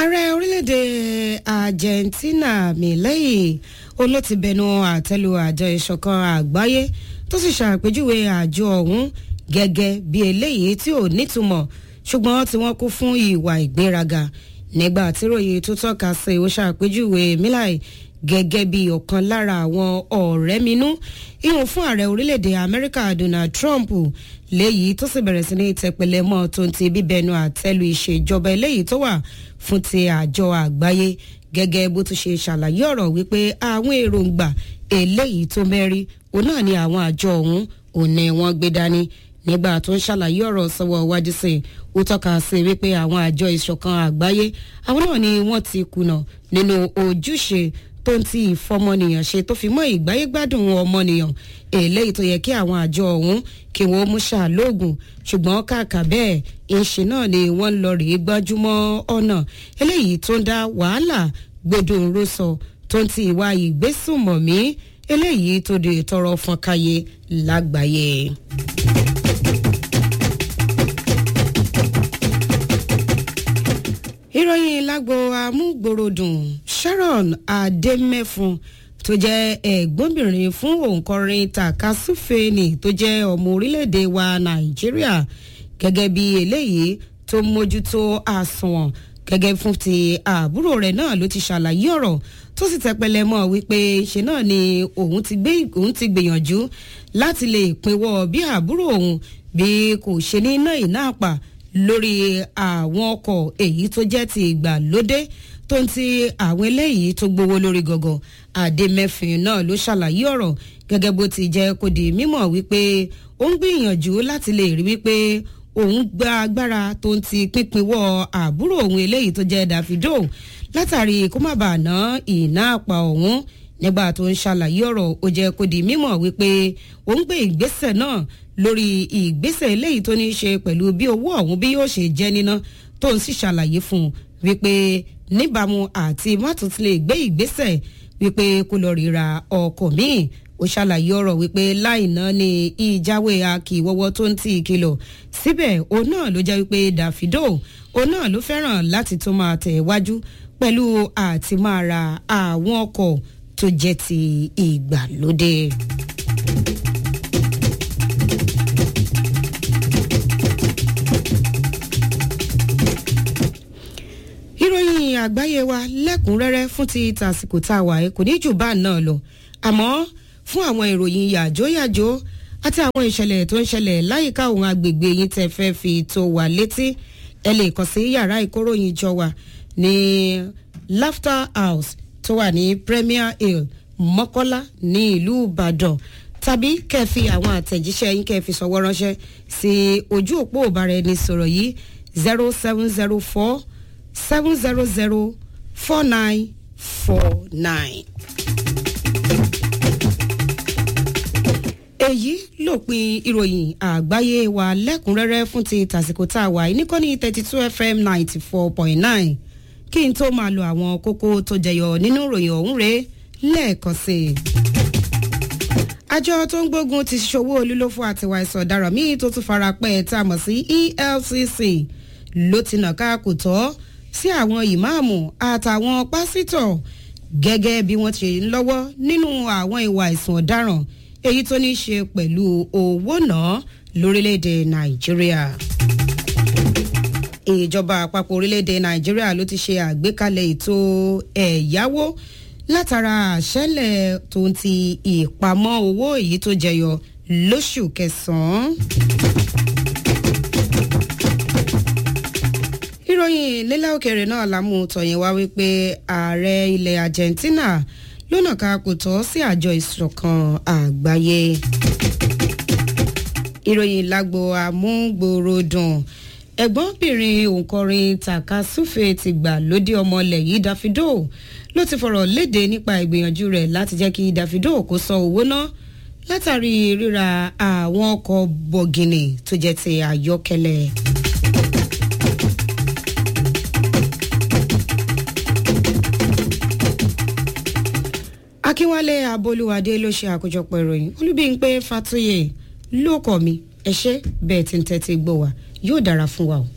ààrẹ orílẹ̀-èdè argentina milei olótìbẹnu àtẹ́lu àjọ ìṣọ̀kan àgbáyé tó sì ṣàpèjúwe àjọ ọ̀hún gẹ́gẹ́ bí eléyìí tí ò nítumọ̀ ṣùgbọ́n tí wọ́n kún fún ìwà ìgbéraga nígbà tí ròyìn tó tọ́ka sí ó ṣàpèjúwe milei gẹ́gẹ́ bí ọ̀kan lára àwọn ọ̀rẹ́minú ìhùn fún ààrẹ orílẹ̀-èdè amẹ́ríkà donald trump léyìí tó sì bẹ̀rẹ̀ sí ní tẹpẹlẹ mọ́ tó ń ti bíbẹnu àtẹ́lu ìṣèjọba eléyìí tó wà fún ti àjọ àgbáyé gẹ́gẹ́ bó tún ṣe ṣàlàyé ọ̀rọ̀ wípé àwọn èròǹgbà eléyìí tó mẹ́rí òun náà ni àwọn àjọ ọ̀hún òun ni wọ́n gbé dání nígbà tó ń ṣàlàyé ọ̀rọ̀ sọ́wọ́ wájú sí i ó tọ́ka sí wípé àwọn àjọ ìṣọ̀kan àgbáyé àwọn náà ni wọ́n ti kùnà nínú ojúṣe tó ń ti ìfọmọnìyàn ṣe tó fi mọ́ ìgbáyégbádùn ọmọnìyàn eléyìí tó yẹ kí àwọn àjọ ọ̀hún kí wọ́n mú ṣàlóògùn ṣùgbọ́n kàkà bẹ́ẹ̀ ìṣe náà ni wọ́n lọ rèé gbájúmọ́ ọ̀nà eléyìí tó ń dá wàhálà gbẹdọ̀nró sọ tó ń ti ìwà ìgbésùnmọ̀mí eléyìí tó di tọrọ fọnkáyé lágbàáyé. ìròyìn lágbo amúgbòròdùn sharon ademefun tó jẹ́ ẹ̀gbọ́nbìnrin fún òǹkọrin takasufeni tó jẹ́ ọmọ orílẹ̀-èdè wa nàìjíríà gẹ́gẹ́ bí eléyìí tó mójútó àsùnwọ̀n gẹ́gẹ́ fún ti àbúrò rẹ̀ náà ló ti ṣàlàyé ọ̀rọ̀ tó sì tẹpẹlẹ mọ́ wípé ṣe náà ni òun ti gbé òun ti gbìyànjú láti lè pinwọ́ bí àbúrò òun bí kò ṣe ní iná ìná àpà lórí àwọn ọkọ̀ èyí tó jẹ́ ti ìgbàlódé tó ń ti àwọn eléyìí tó gbowó lórí gọ̀gọ̀ àdèmẹ́fìn náà ló ṣàlàyé ọ̀rọ̀ gẹ́gẹ́ bó ti jẹ́ kó di mímọ̀ wípé ó ń gbìyànjú láti lè rí wípé òun gba agbára tó ń ti pínpínwọ́ àbúrò òun eléyìí tó jẹ́ davido látàrí kó má bàa ná ìná àpà òun nígbà tó ń ṣàlàyé ọ̀rọ̀ ó jẹ́ kó di mímọ̀ wípé òun gbé ìgbésẹ̀ náà lórí ìgbésẹ̀ eléyìí tó ní í ṣe pẹ̀lú bí owó ọ̀hún bí yóò ṣe jẹ́ níná tó ń sì ṣàlàyé fún un wípé níbàámu àti mátúntì lè gbé ìgbésẹ̀ wípé kó lọ ríra ọkọ̀ míì ó ṣàlàyé ọ̀rọ̀ wípé láìná ni ìjáwé akíwọ́wọ́ tó ń tì í kìlọ̀ síbẹ̀ òun náà ló jẹ́ wípé davido òun náà ló fẹ́ràn láti tún máa tẹ̀ wájú pẹ̀lú àti máa ra àwọn ọkọ̀ tó jẹ́ ti ìgbàlódé. ìròyìn àgbáyé wa lẹ́kùnrẹ́rẹ́ fún ti tàsìkò tá a wà ẹ́ kò ní jù bá náà lọ àmọ́ fún àwọn ìròyìn yàjóyàjó àti àwọn ìṣẹ̀lẹ̀ tó ń ṣẹlẹ̀ láyìíká òun agbègbè yín tẹ́ fẹ́ fi tó wà létí ẹ lè kàn sí yàrá ìkóròyìn jọ wà ní laughter house tó wà ní premier hill mọ́kọ́lá ní ìlú ìbàdàn tàbí kẹfì àwọn àtẹ̀jíṣẹ́ yín kẹfì sọ̀wọ́ ránṣẹ́ sí ojú òpó ìbáraẹnisọ̀rọ̀ yìí zero seven zero four seven zero zero four nine four nine. èyí lópin ìròyìn àgbáyé wa lẹ́kùnrẹ́rẹ́ fún ti tàsìkò tá a wà yìí níkànnì thirty two fm ninety four point nine kí n tó máa lo àwọn kókó tó jẹyọ nínú ìròyìn ọ̀hún rèé lẹ́ẹ̀kan sí i. àjọ tó ń gbógun ti ṣòwò olúlófò àtiwà ìsọ̀ ọ̀daràn míì tó tún fara pẹ́ tá a mọ̀ sí efcc ló ti nà ká kò tọ́ sí àwọn ìmáàmù àtàwọn pásítọ̀ gẹ́gẹ́ bí wọ́n ti ń lọ́wọ́ nínú àwọn ìwà ìsùn ọ̀daràn èyí tó ní í ṣe pẹ̀lú owó náà lórílẹ̀‐èdè nàìjíríà. ìjọba àpapọ̀ orílẹ̀‐èdè nàìjíríà ló ti ṣe àgbékalẹ̀ ètò ẹ̀yáwó látara àṣẹlẹ̀ tó ń ti ìpamọ́ owó èyí tó jẹyọ lóṣù kẹsàn-án. ìròyìn nílẹ̀ òkèèrè náà lámú tọ̀yìn wá wípé ààrẹ ilẹ̀ argentina lọ́nà ká kò tọ́ sí àjọ ìṣọ̀kan àgbáyé. ìròyìn lágbo amúgbòròdùn ẹ̀gbọ́nbìnrin òǹkọrin takasufe ti gbà lóde ọmọlẹ̀ yìí davido ló ti fọ̀rọ̀ léde nípa ìgbìyànjú rẹ̀ láti jẹ́ kí davido kó san owó ná látàrí ríra àwọn ọkọ̀ bọ̀gìnì tó jẹ́ ti àyọ́kẹ́lẹ́. akínwálé abolúwadé ló ṣe àkójọpọ̀ ìròyìn olúbíńpé fatoyè ló kọ́ mi ẹ ṣé bẹ́ẹ̀ tí ń tẹ́tí gbọ́ wa yóò dára fún wa o.